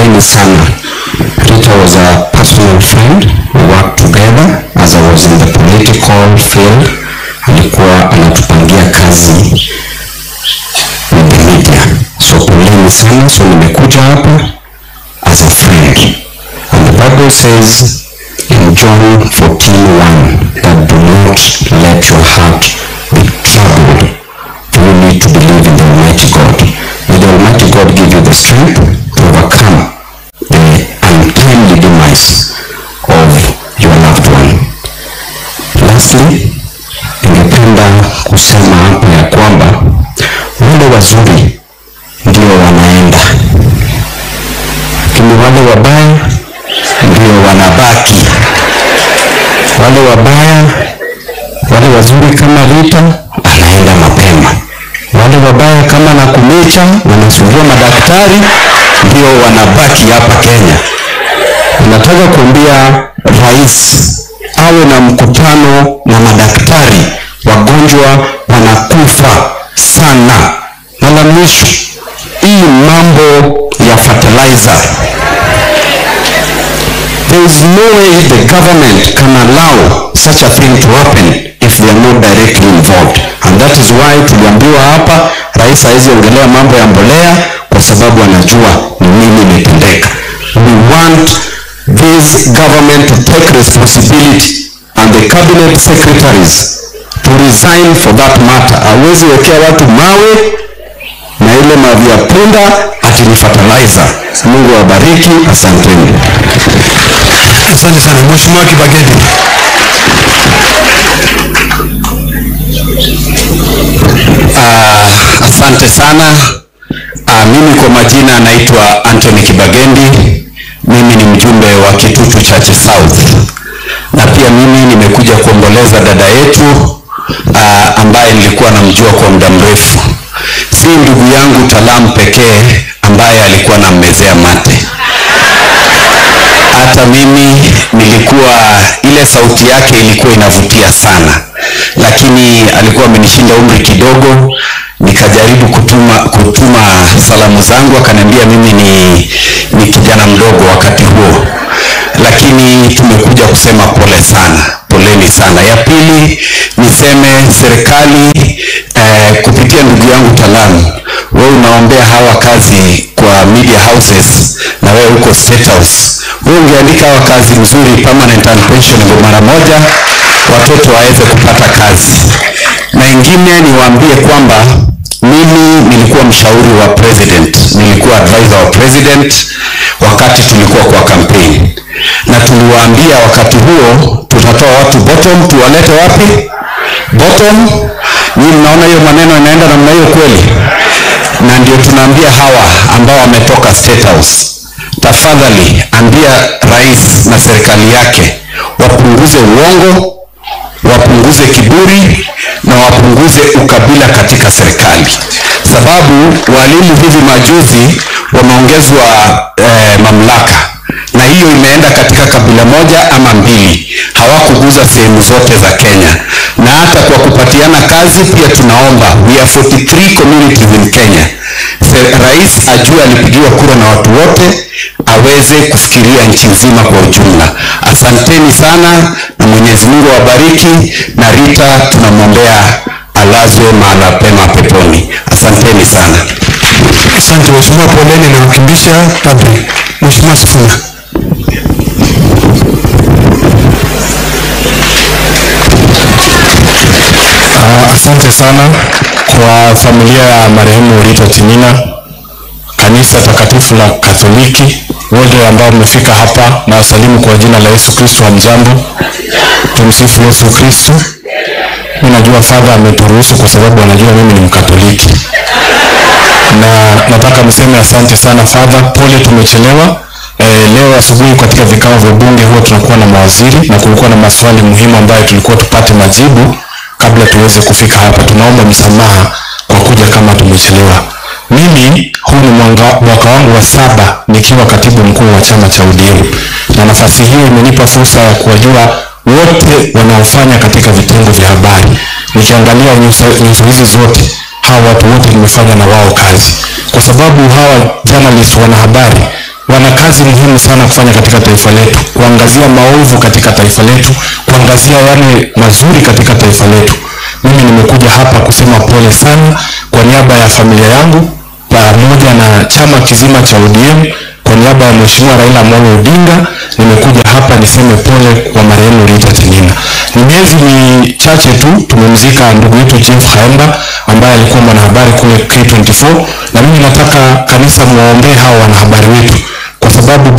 poleni sana. Rita was a personal friend. We worked together as I was in the political field. Alikuwa anatupangia kazi with the media. So poleni sana. So nimekuja hapa as a friend. And the Bible says in John 14:1 that do not let your heart be troubled. You need to believe in the Almighty God. May the Almighty God give you the strength to overcome the untimely demise of your loved one. Lastly, ningependa kusema hapa ya kwamba wale wazuri ndio wanaenda, lakini wale wabaya ndio wanabaki. Wale wabaya, wale wazuri kama Rita anaenda mapema, wale wabaya kama Nakumicha wanasumbua madaktari ndio wanabaki hapa Kenya. Nataka kuambia rais awe na mkutano na madaktari, wagonjwa wanakufa sana. Na la mwisho, hii mambo ya fertilizer There is no way the government can allow such a thing to happen if they are not directly involved. And that is why tuliambiwa hapa rais hawezi ongelea mambo ya mbolea kwa sababu anajua ni nini imetendeka. We want this government to take responsibility and the cabinet secretaries to resign for that matter. Hawezi wekea watu mawe na ile mavi ya punda ati ni fertilizer. Mungu awabariki, asanteni. Asante sana Mheshimiwa Kibageni. Ah, asante sana. Ah, mimi kwa majina naitwa Anthony Kibagendi. Mimi ni mjumbe wa Kitutu Chache South, na pia mimi nimekuja kuomboleza dada yetu ah, ambaye nilikuwa namjua kwa muda mrefu. Si ndugu yangu Talam pekee ambaye alikuwa nammezea mate hata mimi nilikuwa ile sauti yake ilikuwa inavutia sana lakini alikuwa amenishinda umri kidogo nikajaribu kutuma kutuma salamu zangu akaniambia mimi ni, ni kijana mdogo wakati huo lakini tumekuja kusema pole sana poleni sana ya pili niseme serikali eh, kupitia ndugu yangu talamu wewe unaombea hawa kazi kwa media houses na wewe huko state house wewe ungeandika hawa kazi mzuri permanent and pensionable mara moja watoto waweze kupata kazi na ingine niwaambie kwamba mimi nilikuwa mshauri wa president nilikuwa advisor wa president wakati tulikuwa kwa campaign na tuliwaambia wakati huo tutatoa watu bottom tuwalete wapi bottom nyinyi mnaona hiyo maneno inaenda namna hiyo kweli na ndio tunaambia hawa ambao wametoka state house tafadhali ambia rais na serikali yake wapunguze uongo wapunguze kiburi na wapunguze ukabila katika serikali sababu walimu hivi majuzi wameongezwa eh, mamlaka na hiyo imeenda katika kabila moja ama mbili hawakuguza sehemu zote za kenya na hata kwa kupatiana kazi pia tunaomba we are 43 communities in kenya Se- rais ajue alipigiwa kura na watu wote aweze kufikiria nchi nzima kwa ujumla asanteni sana na mwenyezi mungu awabariki na rita tunamwombea alazwe mahala pema peponi asanteni sana Asante Mheshimiwa, poleni na kukimbisha padri. Mheshimiwa Sifuna. Uh, asante sana kwa familia ya marehemu Rita Timina, kanisa takatifu la Katoliki, wote ambao mmefika hapa na wasalimu kwa jina la Yesu Kristo. Hamjambo, tumsifu Yesu Kristo. Mimi najua Father ameturuhusu kwa sababu anajua mimi ni Mkatoliki, na nataka niseme asante sana Father. Pole tumechelewa. Eh, leo asubuhi katika vikao vya bunge huwa tunakuwa na mawaziri na kulikuwa na maswali muhimu ambayo tulikuwa tupate majibu kabla tuweze kufika hapa. Tunaomba msamaha kwa kuja kama tumechelewa. Mimi huu ni mwanga- mwaka wangu wa saba nikiwa katibu mkuu wa chama cha ODM, na nafasi hiyo imenipa fursa ya kuwajua wote wanaofanya katika vitengo vya habari. Nikiangalia nyuso nyuso hizi zote, hawa watu wote nimefanya na wao kazi, kwa sababu hawa journalist, wanahabari, wana wana kazi muhimu sana kufanya katika taifa letu, kuangazia maovu katika taifa letu, kuangazia yale mazuri katika taifa letu. Mimi nimekuja hapa kusema pole sana kwa niaba ya familia yangu pamoja na chama kizima cha ODM kwa niaba ya Mheshimiwa Raila Amolo Odinga nimekuja hapa niseme pole kwa marehemu Rita Tinina. Ni miezi michache tu tumemzika ndugu yetu Jeff Haemba ambaye alikuwa mwanahabari kule K24, na mimi nataka kanisa muwaombee hao wanahabari wetu kwa sababu